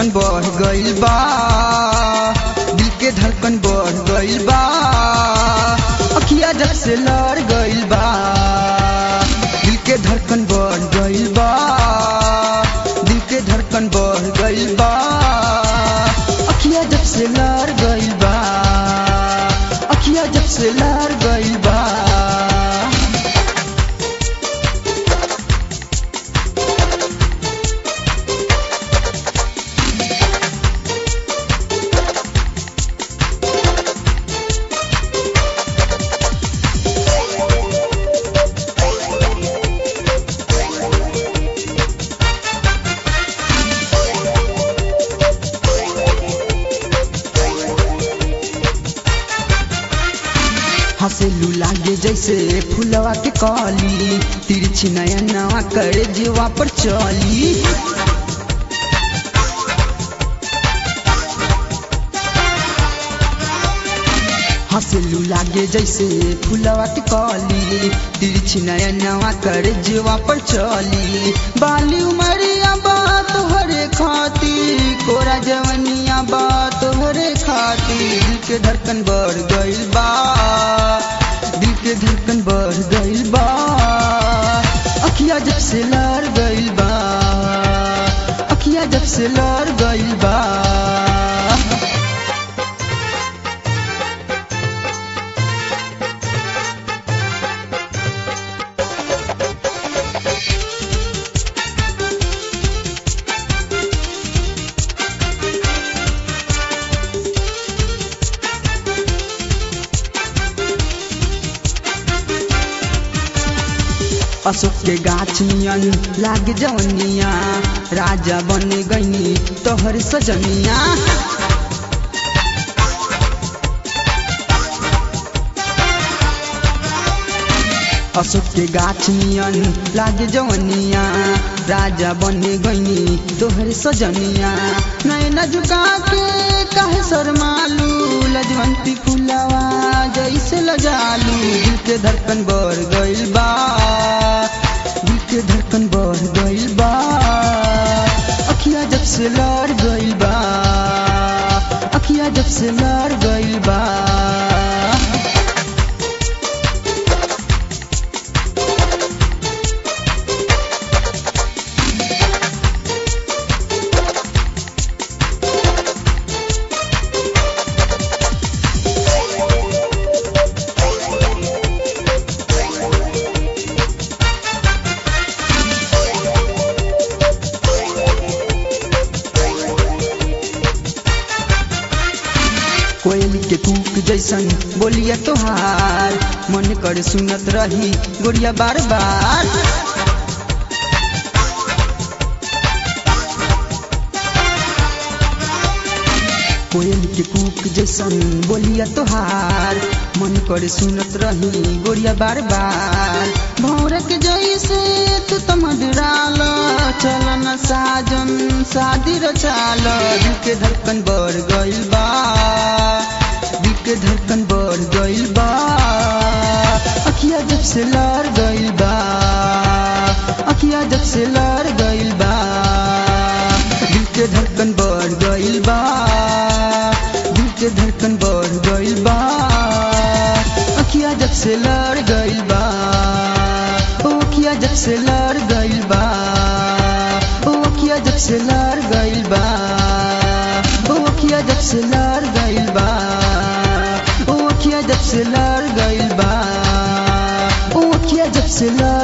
धड़कन बढ़ गइल बा दिल के धड़कन बढ़ गइल बा अखिया जब से लड़ गइल बा दिल के धड़कन बढ़ गइल बा दिल के धड़कन बढ़ गइल बा अखिया जब से लड़ गइल बा अखिया जब से लड़ गइल बा हंसेलू लागे जैसे फुलवा के कली तिरछी नया नवा करे जीवा पर चली हंसेलू लागे जैसे फुलवा के कली तिरछी नया नवा करे जीवा पर चली बाली उमरिया बात हरे खाती कोरा जवनिया बात हरे खाती दिल के धड़कन बढ़ गइल बा दिल के धड़कन बढ़ गइल बा अखिया जब से लड़ गइल बा अखिया जब से लड़ गइल बा अशोक के गाछ नियन लाग जवनिया राजा बन गईनी तोहर सजनिया अशोक के गाछ नियन लाग जवनिया राजा बन गईनी तोहर सजनिया नैना झुका के काहे शर्मालू लजवंती फुलवा जैसे लजालू दिल के धड़कन बढ़ गइल बा दिल के धड़कन बढ़ गइल बा अखिया जब से लड़ गइल बा अखिया जब से लड़ गइल बा कोयल के कूक जैसन बोलिया तोहार मन कर सुनत रही गोरिया बार बार कोयल के कूक जैसन बोलिया तोहार मन कर सुनत रही गोरिया बार बार भौर के जैसे तू तो मधुराल चलन साजन शादी रचाल दिल के धड़कन बढ़ गइल बा दिल के धड़कन बढ़ गइल बा अखिया जब से लड़ गइल बा अखिया जब से लड़ गइल बा दिल के धड़कन बढ़ गइल बा दिल के धड़कन बढ़ गइल बा अखिया जब से लड़ गइल बा ओ अखिया जब से लड़ गइल बा ओ अखिया जब से लड़ गइल बा ओ अखिया जब से लड़ गइल बा ओ अखिया जब से लड़ गइल बा ओ अखिया जब से लड़